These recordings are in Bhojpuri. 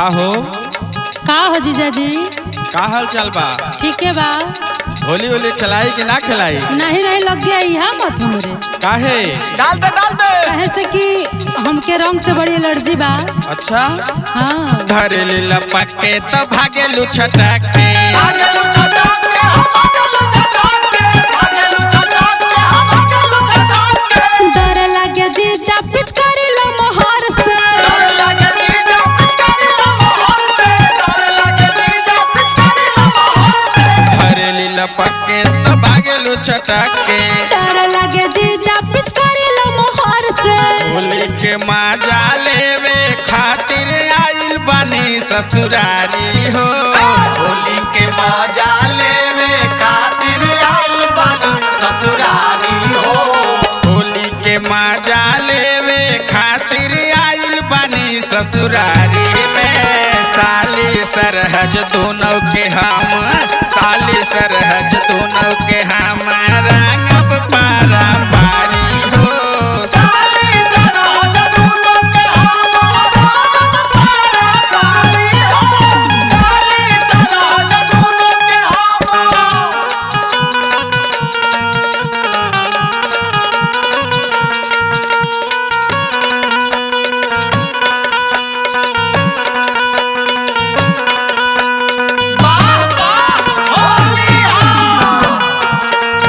का हो का हो जीजा जी का हाल चाल बा ठीक है बा होली होली खिलाई कि ना खिलाई नहीं नहीं लग गया यहाँ मत हमरे काहे डाल दे डाल दे कहे से कि हमके रंग से बड़ी एलर्जी बा अच्छा हाँ धरेली लपके तो भागेलू छटक के भागेलू छटाक के हम भागेलू छटाक के भागेलू छटाक के हम भागेलू छटाक के डर लगे जीजा पिचकारी लो मोहर से डर लगे नीचा पिचकारी ला मोहर से डर लगे नीचा पिचकारी ला मोहर से धरेली लपके तो भागेलू छटक के डर लगे जीजा पिचकारी लो मोहर से होली के मजा लेवे खातिर आइल बानी ससुरारी हो होली के मजा लेवे खातिर आइल बानी ससुरारी हो होली के मजा लेवे खातिर आइल बानी ससुरारी में साली सरहज दोनों के हम साली सरहज दोनों के हम रंगब पारा पारी हो साली सरहद दूनों के हम पारा पारी हो साली सरहद दूनों के हम वाह वाह होली हा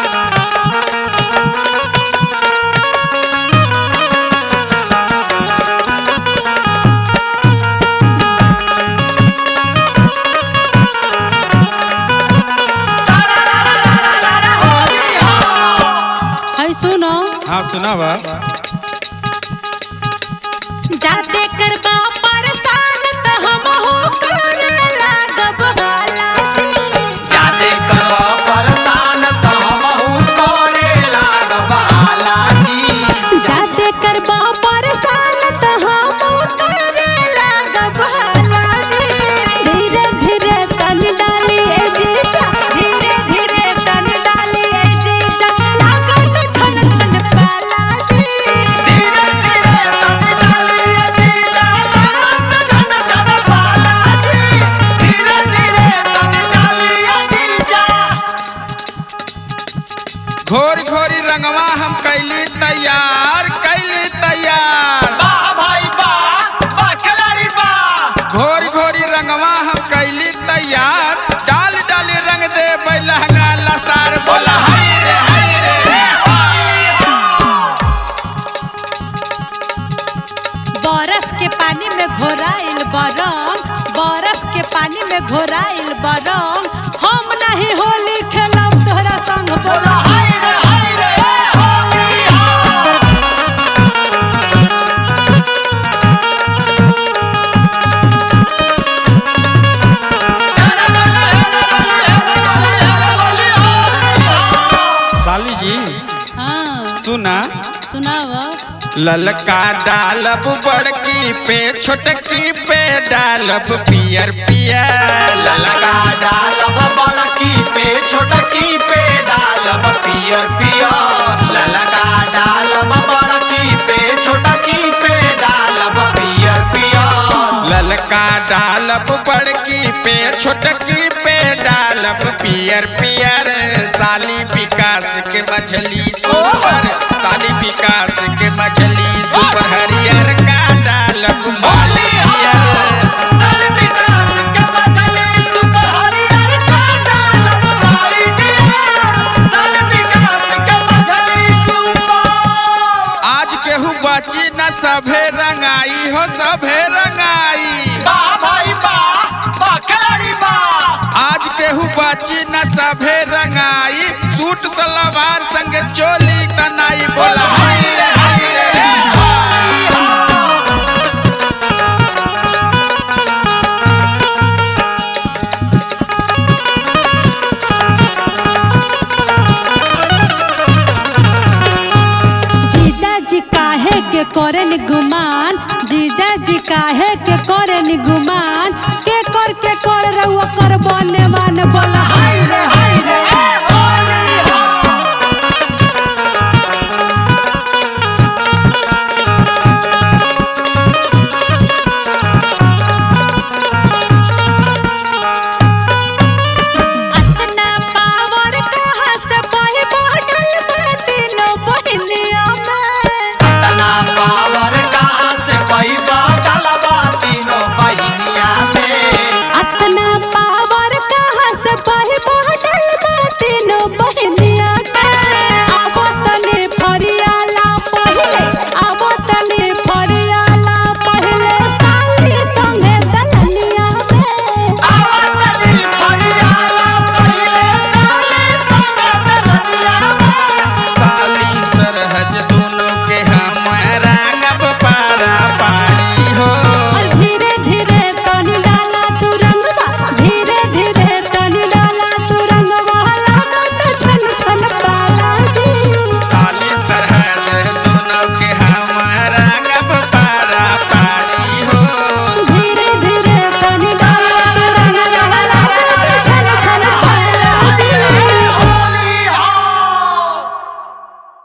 है सुनो हाँ सुनावा जाते करबा परेशान त हम हो करे लागब हाला जी जाते करबा परेशान त हमहू करे लागब हालाजी जाते करबा परेशान त हम करे लागब हाला जी धीरे धीरे तन डाली ए जीजा धीरे धीरे तन डाली ए जीजा लागत छन छन पाला जी धीरे धीरे तन डालिए जीजा लागत छन छन पालाजी धीरे धीरे तन डालिए जीजा घोर घोरी रंगवा हम कैली तैयार कैली तैयार वाह भाई वाह वाह खिलाड़ी वाह घोर घोरी रंगवा हम कैली तैयार डाल डाल रंग दे लहंगा लसार बोला हाय रे हाय रे रे बर्फ के पानी में घोराइल बरम बर्फ के पानी में घोराइल बरम हम नहीं होली खेलब तोहरा संग बोला बोला हाय रे हाय रे होली हा साली जी हाँ सुना सुनाव ललका डालब बड़की पे छोटकी पे डालब पियर पियर ललका डालब बड़की पे छोटकी पे डालब पियर पियर ललका डालब बड़की पे छोटकी पे डालब पियर पियर ललका डालब बड़की पे छोटकी पे डालब पियर पियर साली विकास के मछली सुपर साली विकास के मछली सुपर हरियर का डालब माली पियर साल विकास के मछली सुपर हरियर का डालब माली पियर साल विकास के मछली सुपर आज केहू बची न सभे रंगाई हो सभे रंगाई वाह भाई वाह वाह खिलाड़ी वाह आज केहू बची न सभे रंगाई सूट सलवार संग चोली तनाई बोला हाय रे हाय रे रे जीजा जी काहे के करेन गुमान जीजा जी काहे के करेन गुमान